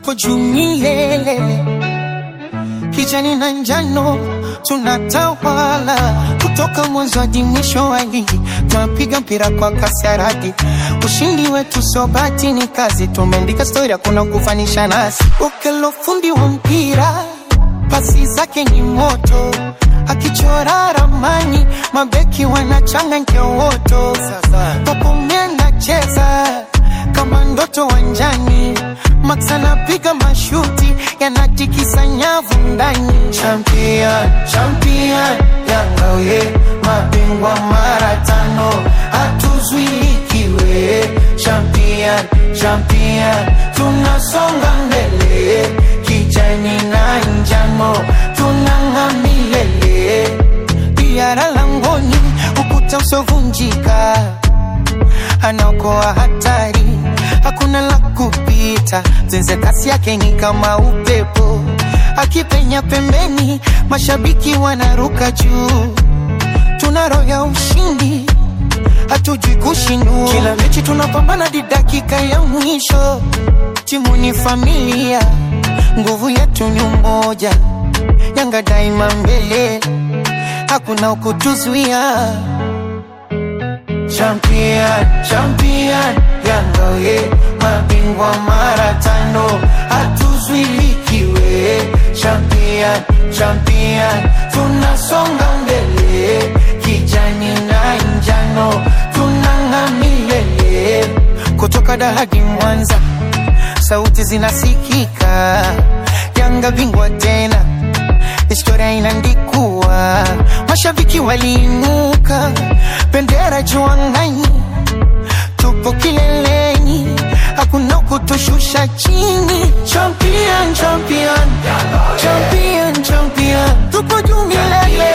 tupo juu milele, kijani na njano tunatawala kutoka mwanzo hadi mwisho wa ligi, tunapiga mpira kwa kasi ya radi. Ushindi wetu sio bahati, ni kazi. Tumeandika stori, hakuna kufanisha nasi. Ukelo fundi wa mpira, pasi zake ni moto, akichora ramani, mabeki wanachanga nkewoto. Papombe anacheza kama ndoto wanjani, Max anapiga mashuti yanatikisa nyavu ndani. Champion, champion, Yanga we mabingwa mara tano, hatuzuilikiwe. Champion, champion, tunasonga mbele, kijani na njano tunang'aa milele. Diara langoni, ukuta usovunjika anaokoa hatari, hakuna la kupita. Zenze kasi yake ni kama upepo, akipenya pembeni, mashabiki wanaruka juu. Tuna roho ya ushindi, hatujui kushindwa. Kila mechi tunapambana hadi dakika ya mwisho. Timu ni familia, nguvu yetu ni umoja. Yanga daima mbele, hakuna ukutuzuia. Champion, champion, Yanga we mabingwa mara tano, hatuzuilikiwe. Champion, champion, tunasonga mbele, kijani na njano tunang'aa milele. Kutoka Dar hadi Mwanza, sauti zinasikika. Yanga bingwa tena, historia inaandikwa. Mashabiki waliinuka, bendera juu angani, tupo kileleni, hakuna kutushusha chini. Champion, champion, champion, champion, tupo juu milele,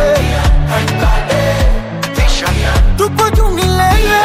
tupo juu milele.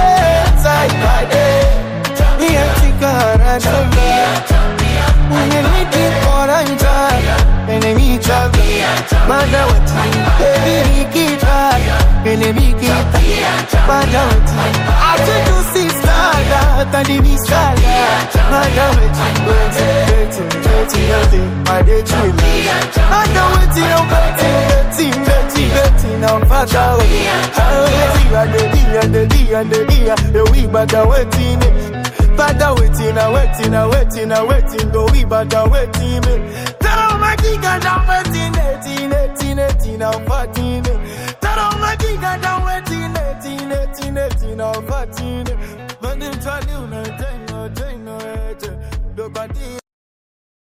Niatika haraka. Uneniti koranja, enemy trap, madawati, baby nikita, enemy kita, madawati. Ache tu si sada, tani ni sada, madawati, weti, weti, weti, weti, madechila. Madawati, no weti, weti, weti, weti, na mpaka weti. Hawezi, adedi, adedi, adedi, ewi badawati ne. Bada waiting, I waiting, I waiting, I waiting, go we bada waiting. Tell my giga down waiting, eighteen, eighteen, eighteen, I'm fourteen. Tell my giga down waiting, eighteen, eighteen, eighteen, I'm fourteen. But they try to, no, no, no, no, no, no, no, no,